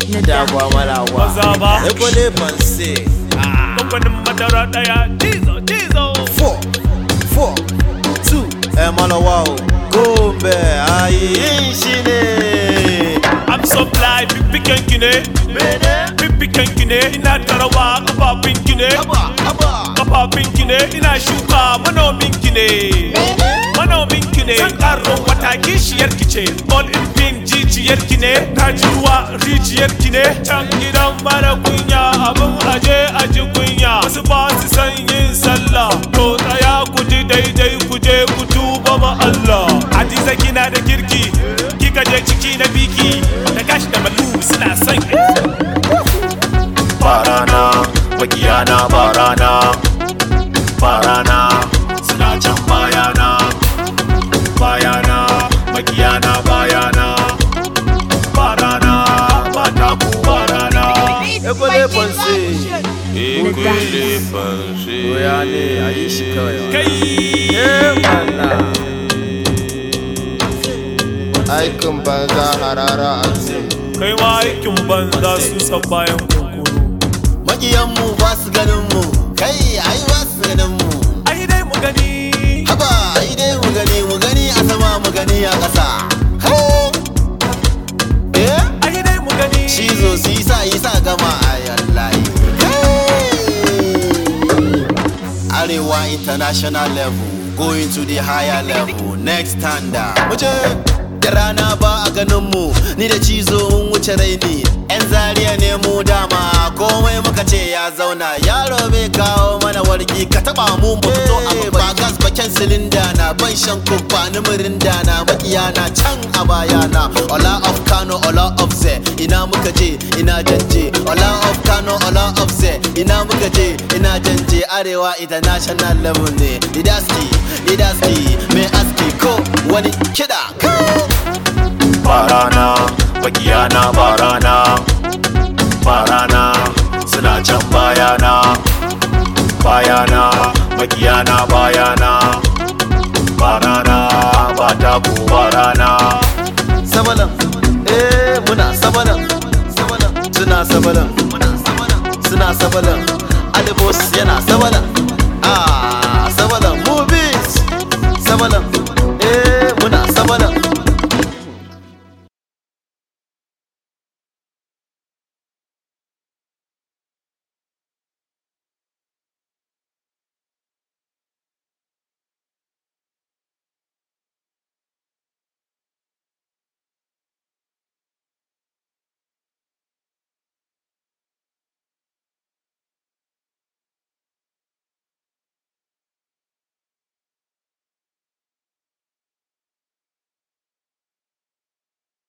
Dagwa malawa. Maza ba. Ekole panse. kamfanin madara daya jizo jizo Four, four, two. Ẹ malawa o. Gombe ayi shi ne. I'm so fly pipi kanki ne pipi kanki ne ina tarawa kafafin ki ne kafafin ki ne ina shuka manomin ki ne manomin ki ne san karo wata kishiyar ki ce all in pink jijiyar ki ne ta ji ruwa rijiyar ki ne can gidan mara kunya abin aje aji kunya wasu ba su san yin sallah to tsaya ku ji daidai ku je ku tuba ma Allah hadiza kina da kirki kika je ciki na biki da gashi da malu suna son barana wakiyana barana barana suna can bayana bayana makiyana bayana barana ba ta ku barana Ekole panse. ekule fanshi Oya ne ayi shi kawai. kai Eh mana. aikin banza harara a ce kai ma aikin banza su san bayan kunkuru makiyanmu ba su ganin mu kai ai ba su ganin mu ai dai mu gani haba ai dai mu gani mu gani a sama mu gani a ƙasa Ho! eh ai dai mu gani cizo su yi sa yi sa gama a yallahi arewa international level going to the higher level next standard muje da rana ba a ganin mu ni da cizo mun wuce raini yan zariya ne mu dama komai muka ce ya zauna yaro bai kawo mana wargi ka taba mu ba fito a ba gas baken silinda na ban shan kubba ni mirinda na makiya na can a bayana ola of kano ola of ze ina muka je ina janje ola of kano ola of ze ina muka je ina janje arewa international level ne didaski didaski mai aski ko wani kida ko barana wakiyana barana barana suna can bayana bayana makiyana bayana barana ba ta ku barana Sabalan. Eh muna sabalan. Sabalan. Suna sabalan. Suna sabalan. Alibos yana sabalan. Ah sabalan. Movies. Sabalan.